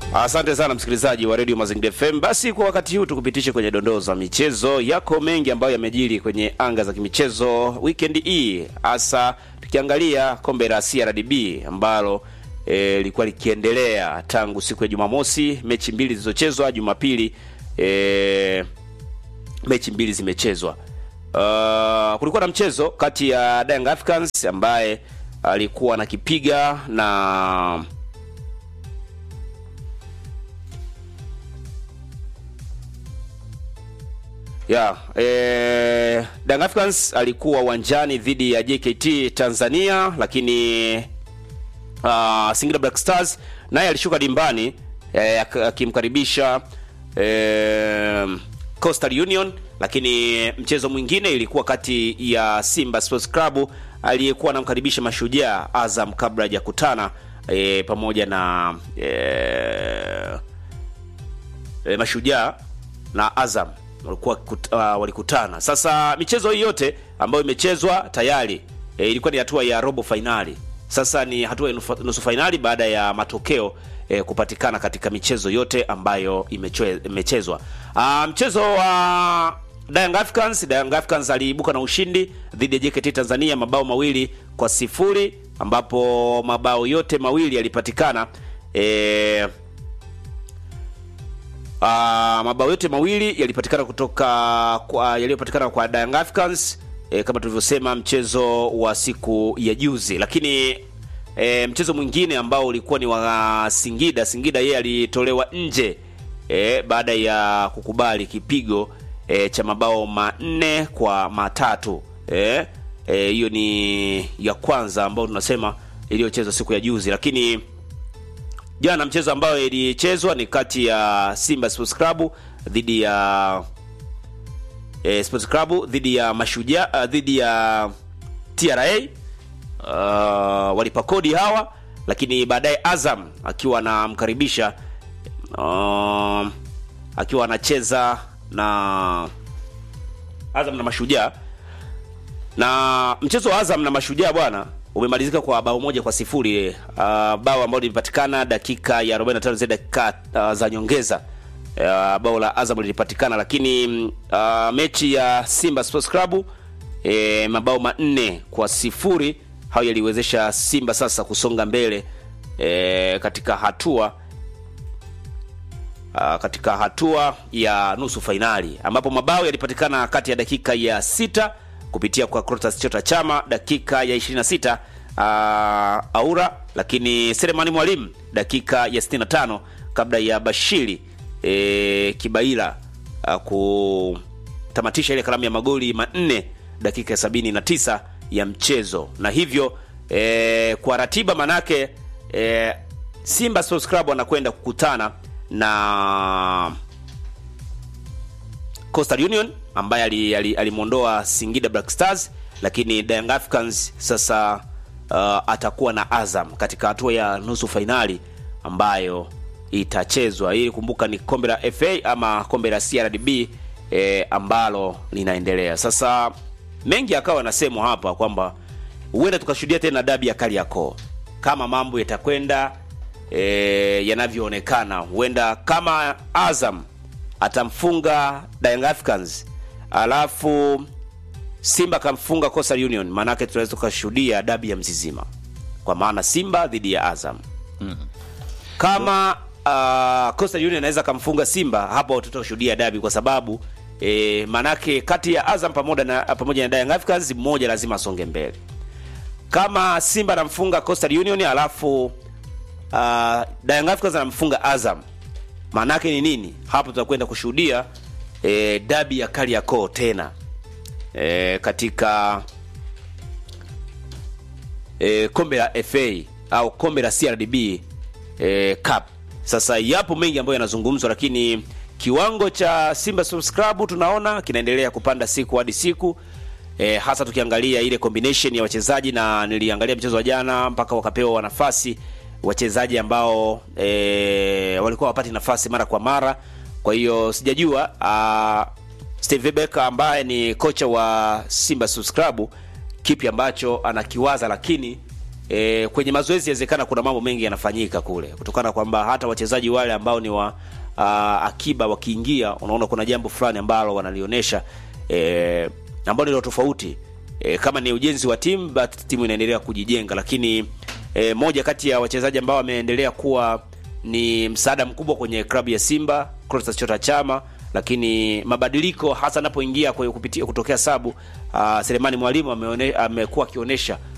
Asante sana msikilizaji wa Radio Mazingira FM. Basi kwa wakati huu tukupitishe kwenye dondoo za michezo. Yako mengi ambayo yamejiri kwenye anga za kimichezo weekend hii, hasa tukiangalia kombe la CRDB ambalo lilikuwa e, likiendelea tangu siku ya Jumamosi, mechi mbili zilizochezwa. Jumapili e, mechi mbili zimechezwa. Uh, kulikuwa na mchezo kati ya Young Africans ambaye alikuwa anakipiga na Yeah, eh, Young Africans alikuwa uwanjani dhidi ya JKT Tanzania, lakini uh, Singida Black Stars naye alishuka dimbani eh, akimkaribisha eh, Coastal Union, lakini mchezo mwingine ilikuwa kati ya Simba Sports Club aliyekuwa anamkaribisha Mashujaa Azam kabla hajakutana eh, pamoja na eh, eh, Mashujaa na Azam walikuwa uh, walikutana. Sasa michezo hii yote ambayo imechezwa tayari e, ilikuwa ni hatua ya robo fainali. Sasa ni hatua ya nusu fainali baada ya matokeo e, kupatikana katika michezo yote ambayo imechezwa. Uh, mchezo wa Young Africans, Young Africans aliibuka na ushindi dhidi ya JKT Tanzania mabao mawili kwa sifuri ambapo mabao yote mawili yalipatikana e, Uh, mabao yote mawili yalipatikana kutoka kwa yaliyopatikana kwa Young Africans e, kama tulivyosema mchezo wa siku ya juzi, lakini e, mchezo mwingine ambao ulikuwa ni wa Singida. Singida yeye alitolewa nje e, baada ya kukubali kipigo e, cha mabao manne kwa matatu hiyo e, ni ya kwanza ambayo tunasema iliyochezwa siku ya juzi, lakini jana mchezo ambayo ilichezwa ni kati ya Simba Sports Club dhidi ya e, Sports Club dhidi ya Mashujaa uh, dhidi ya TRA uh, walipa kodi hawa, lakini baadaye Azam akiwa anamkaribisha uh, akiwa anacheza na Azam na Mashujaa na mchezo wa Azam na Mashujaa bwana umemalizika kwa bao moja kwa sifuri. Uh, bao ambalo lilipatikana dakika ya 45 za dakika uh, za nyongeza. Uh, bao la Azam lilipatikana, lakini uh, mechi ya Simba Sports Club e, mabao manne kwa sifuri hayo yaliwezesha Simba sasa kusonga mbele e, katika hatua uh, katika hatua ya nusu fainali ambapo mabao yalipatikana kati ya dakika ya sita kupitia kwa Clatous Chota Chama dakika ya 26 uh, Aura, lakini Selemani Mwalimu dakika ya 65 kabla ya Bashiri e, Kibaila uh, kutamatisha ile kalamu ya magoli manne dakika ya 79 ya mchezo, na hivyo e, kwa ratiba manake e, Simba Sports Club wanakwenda kukutana na Coastal Union ambaye alimwondoa ali, ali Singida Black Stars, lakini Young Africans sasa uh, atakuwa na Azam katika hatua ya nusu fainali ambayo itachezwa. Ili kumbuka ni kombe la FA ama kombe la CRDB eh, ambalo linaendelea sasa. Mengi akawa nasemwa hapa kwamba huenda tukashuhudia tena dabi ya Kariakoo kama mambo yatakwenda eh, yanavyoonekana, huenda kama Azam atamfunga Young Africans alafu Simba kamfunga Coastal Union, maanake tunaweza tukashuhudia dabi ya Mzizima, kwa maana Simba dhidi ya Azam mm. Kama uh, Coastal Union anaweza kamfunga Simba, hapo tutashuhudia dabi, kwa sababu e, maanake kati ya Azam pamoja na pamoja na Young Africans mmoja lazima asonge mbele. Kama Simba anamfunga Coastal Union alafu uh, Young Africans anamfunga Azam maanake ni nini? Hapo tutakwenda kushuhudia e, dabi ya Kariakoo tena e, katika e, kombe la FA au kombe la CRDB e, Cup. Sasa yapo mengi ambayo yanazungumzwa, lakini kiwango cha Simba Sports Club tunaona kinaendelea kupanda siku hadi siku e, hasa tukiangalia ile combination ya wachezaji, na niliangalia mchezo wa jana mpaka wakapewa nafasi wachezaji ambao e, walikuwa wapati nafasi mara kwa mara. Kwa hiyo sijajua uh, Steve Becker ambaye ni kocha wa Simba Sports Club kipi ambacho anakiwaza, lakini e, kwenye mazoezi inawezekana kuna mambo mengi yanafanyika kule, kutokana kwamba hata wachezaji wale ambao ni wa uh, akiba wakiingia, unaona kuna jambo fulani ambalo wanalionyesha e, ambalo ni tofauti e, kama ni ujenzi wa timu, but timu inaendelea kujijenga, lakini e, moja kati ya wachezaji ambao wameendelea kuwa ni msaada mkubwa kwenye klabu ya Simba Clatous Chota Chama, lakini mabadiliko hasa anapoingia kwa kupitia kutokea sabu uh, Selemani Mwalimu ameone, amekuwa akionyesha